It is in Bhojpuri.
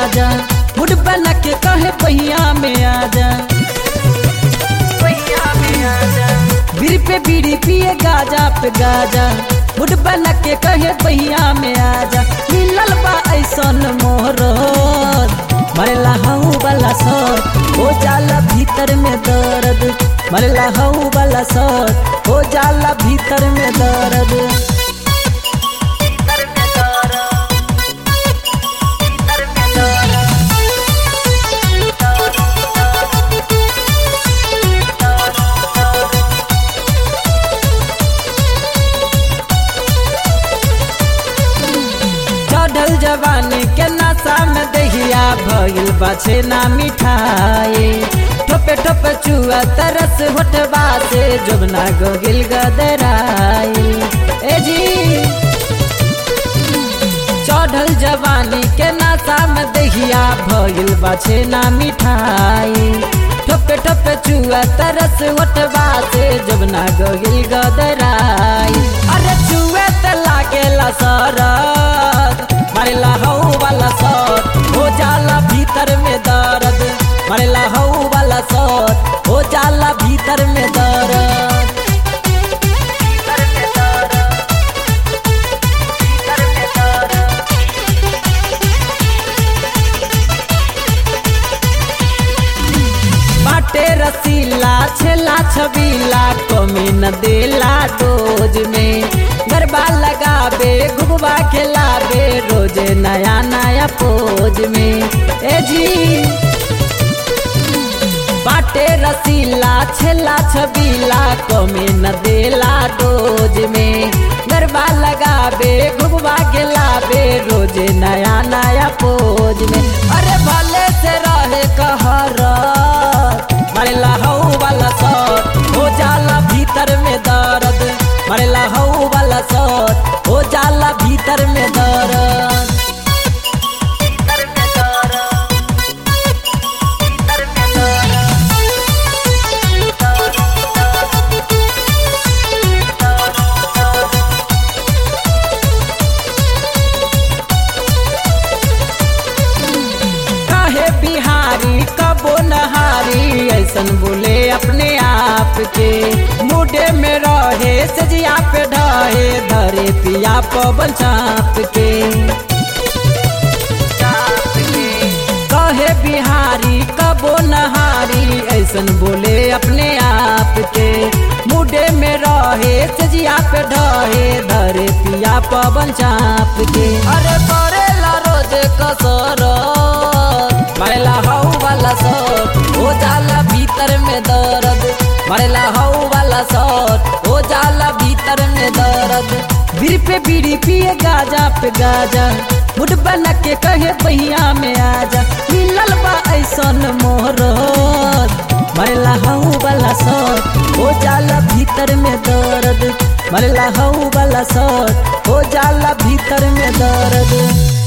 गाजा मुड बना के कहे पहिया में आजा पहिया में आजा बीड़ी पे बीड़ी पिए गाजा पे गाजा मुड बना के कहे पहिया में आजा मिलल बा ऐसन मोहर मरला हऊ वाला सर हो जाला भीतर में दर्द मरला हऊ वाला सर हो जाला भीतर में दर्द भीतर में दर्द भीतर में दर्द चढ़ल जवानी के नशा में दहिया भइल बाछे ना मिठाई ठोपे ठोपे चुआ तरस होठबा से जोबना गोगिल गदराई ए जी चढ़ल जवानी के नशा में दहिया भइल बाछे ना मिठाई ठोपे ठोपे चुआ तरस होठबा से जोबना गोगिल गदराई अरे चुए त लागेला सरद मरेला हऊ वाला सर हो जाला भीतर में दर्द मरेला हऊ वाला सर हो जाला भीतर में दर्द भीतर में दर्द भीतर में दर्द बाटे रसीला छेला छबीला कमी न देला डोज में गरबा लगाबे घुगवा खेलाबे रोजे नया नया पोज में ए जी बाटे रसीला छेला छबीला कमी न देला डोज में गरबा लगाबे घुगवा खेलाबे रोजे नया नया पोज में अरे भले से रहे कहर मरेला हऊ वाला सर हो जाला भीतर में दर्द मरेला हऊ वाला सर हो जाला भीतर में दर्द भीतर में दर्द भीतर में काहे बिहारी कबो नहारी ऐसन बोले अपने आप के मुडे में रहे सजिया पे ढहे धरे पिया पवन चाप के कहे बिहारी कबो नहारी ऐसन बोले अपने आप के मुडे में रहे सजिया पे ढहे धरे पिया पवन चाप के अरे करेला रोज कसर मरेला हऊ वाला सर हो जाला भीतर में दर्द मरेला हऊ वाला सर हो जाला भीतर में दर्द बीड़ी पे बीड़ी पिए गाजा पे गाजा मुड बना के कहे पहिया में आजा मिलल बा ऐसन मोहर मरेला हऊ वाला सर हो जाला भीतर में दर्द मरेला हऊ वाला सर हो जाला भीतर में दर्द